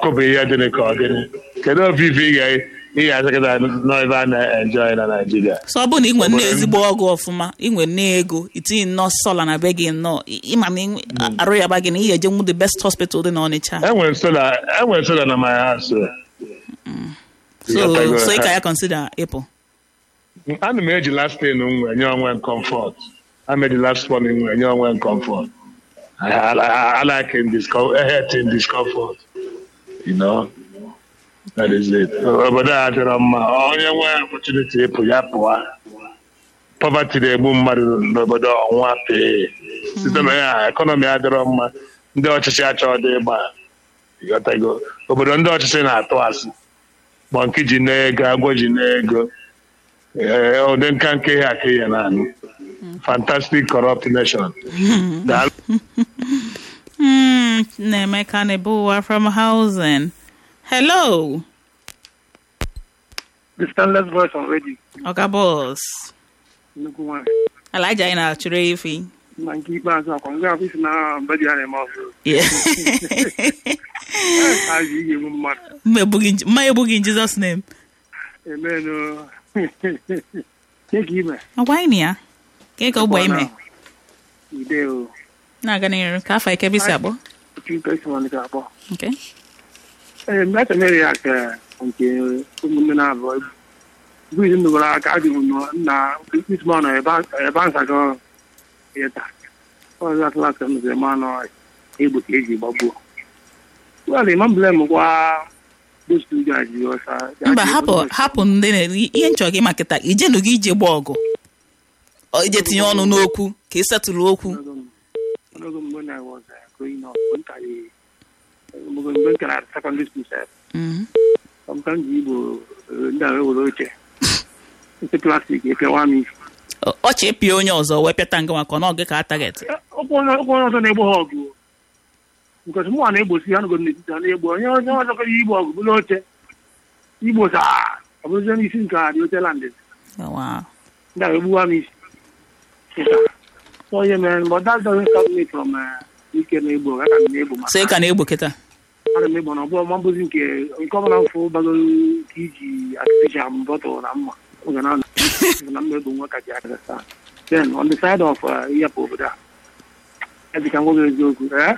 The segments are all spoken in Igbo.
ọkụ bụ ihe dịrị ka ọ gịnị kedu ofufe ị ga ị ga-azakịta n'ebe a na-enjoy na Naịjirịa so ọ bụrụ na ị nwere nne ezigbo ọgụ ọfụma ị nwere nne ego itinye nnọọ sola na be gị nnọọ ị- ịma na ị- arụ ya ba gị na ị ga-eje nwu the best hospital dị n'Ọnịcha enwere sola enwere sola na my house so Ịghọtago? so ị ka ya consider ịpụ ana m eji last thing m nwere nye onwe m comfort ana m eji last one m nwere nye onwe m comfort I, I, I, I like in discomfort, in discomfort you know that is it obodo a dịrọ mma onye nwee opportunity ịpụ ya pụwa poverty na-egbu mmadụ n'obodo ọnwa pee site na ya ekọnọmi adịrọ mma ndị ọchịchị achọghị dị ịgba ịghọtago obodo ndị ọchịchị na-atụ asị mọnki ji n'ego agwọ ji n'ego ee ụdị nka nke ha ka ihe na-anụ fantastic corrupt nation Daalụ. Hmm, Nemeka Nebuwa from housing hello The Stainless Voice on Radio. Oga boss Nnukwu nwanyị. Alaja anyị na-achụrụ efi Na nke ikpeazụ akwa nga afọ isi na mba dị a na-eme ọzọ. Yeah. Azụ ihe egbu mmadụ. Mma egbughị in- mma egbughị in Jesus name Emenụ. Nye ka ime. agwa anyị na ya ka ị ka ụgbọ ime Ide o. na-aga n'iru ka afọ ike bisi abụọ Otu ikpe isi nwanne ka akpọ. okay Ee, mgbe a mere ya ka nke ụmụnne na-abụọ egbu. Bụ izu ndụbara aka adị m nọ na isi nọ ebe a nsago ya taa. Ọzọ atụla ka m zere ma nọ egbe ka eji gbagbuo. Well, imam blame kwa those two guys because uh, mba hapụ hapụ ndị na ihe nchọ gị maka ijenu gị ije gba ọgụ Ọ ije tinye ọnụ n'okwu ka ị setụlụ okwu Onogo when I was uh, growing up, when I when I at secondary school, sir, Mhm. sometimes you go ndị ahụ ewere oche nke plastik ekewa m isi Ọ- ọchị ịpịa onye ọzọ wee pịata nga maka ọ gị ka a target ọkwa onye ọkwa onye ọzọ na-egbu ha ọgụ because mụnwa na-egbosi ha nọgoro n'etiti ha na-egbu onye onye ọzọ kọrọ igbu ọgụ bụrụ oche igbo saa ọ bụrụzie n'isi nke a dị oche landị Wow. ndị ahụ egbuwa m isi so ihe mere but that doesn't stop me from uh, ike na-egbu ọgụ aka m na-egbu so ị ka na-egbo kịta ana m egbo na ọbụla ma mbụzi nke nke ọbụla mfụ bagoro ka iji artificial bọtụl na mma oge na na mma egbo nwa ka ji aka taa then on the side of uh, ịyapụ obodo a edika nwoge eziokwu ee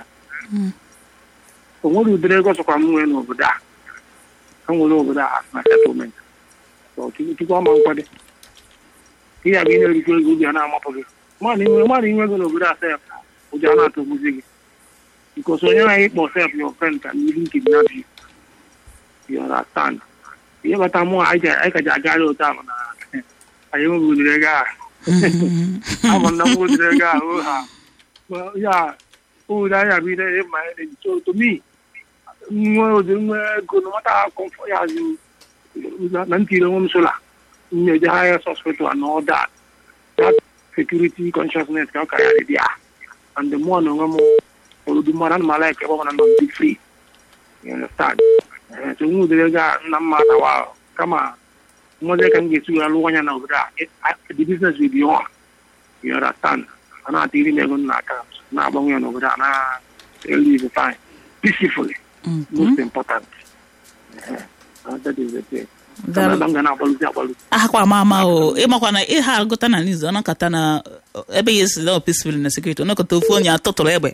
o nwere udiri ego sọkwa m nwee n'obodo a ka m nwere obodo a na settlement so chukwu ọma nkwado ihe a bụ ị na-erikọ ego ubi a na-amapụ gị mmadụ inwe mmadụ inwe ego n'obodo a sef ụjọ a na-atọgbuzi gị because onye na ịkpọ sef your friend can even kidnap you you understand ihe bata mụ anyị ka ji agara otu ahụ na anyị enweghị udiri ego a ama na m udiri ego a o ha ya owere anya bụ ihe ma so to me nwe ụdị nwe ego no matter how comfort ya azụ na ntiri onwe m sola na-eje higher hospital and all that that security consciousness ka ọ karịa dị ya and the more na onwe m oludu mmadụ ana m ala eke ebe ọ bụla nọ m dị free you understand Eh, so nwe ụdịrị ego a nna mma atawa kama nwazi ka m ga-esi were lụọ anya na obodo a eh, the business will be on you understand a na-ata iri m ego m n'aka na-agbanwe ya n'obodo a na-elive fine peacefully most important Eh, that is the thing. Daalụ. Ebe m ga na-agbalụzi agbalụ ahakwa ama ama o ịmakwa na ịha agụta na nizu ọnọkọta na ebe ya esi na peaceful na security ọnọkọta ofu onye atụtụrụ egbe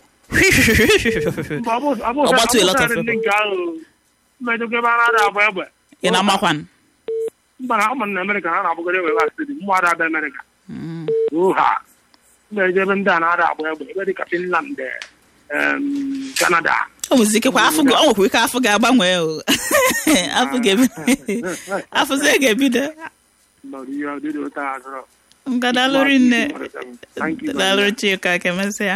Ọgbatu a lot of people. nke ahụ mmejọkwa ebe a na-ada agba egbe ị na-amakwan mba na ọma na amerịka ha na-abụgara egbe ebe stedi mmụ ada abịa amerịka oha na-eje ebe ndị a na-ada agba egbe ebe dịka finland em, canada o nwezi ike kwa afọ gị- o nwekwa ike afọ ga-agbanwe o afọ ga-ebido afọzie ga-ebido nọrọ ihe ọdịdị ụta azụrụ ngadalụri nne Thank you very dalụrụ much. chika ka emesịa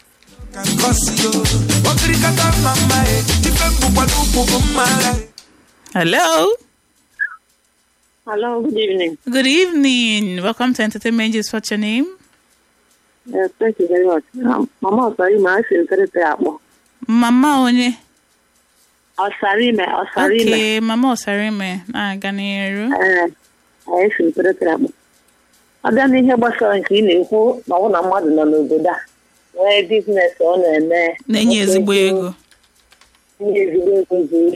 hello Hello, good evening. good evening welcome to entertainment is what's your name Yes, thank you very much. Um, Mama Osarime, I feel very akpọ. mama onye Osarime, Osarime. okay mama ọsarime na-aga n'iru Ee, anyị feel very akpọ. Ọ bịa n'ihe gbasara nke ị na-ekwu na ọ bụ na mmadụ nọ n'obodo a nwee biznes ọ na-eme. na-enye ezigbo ego Nye ezigbo ego zuru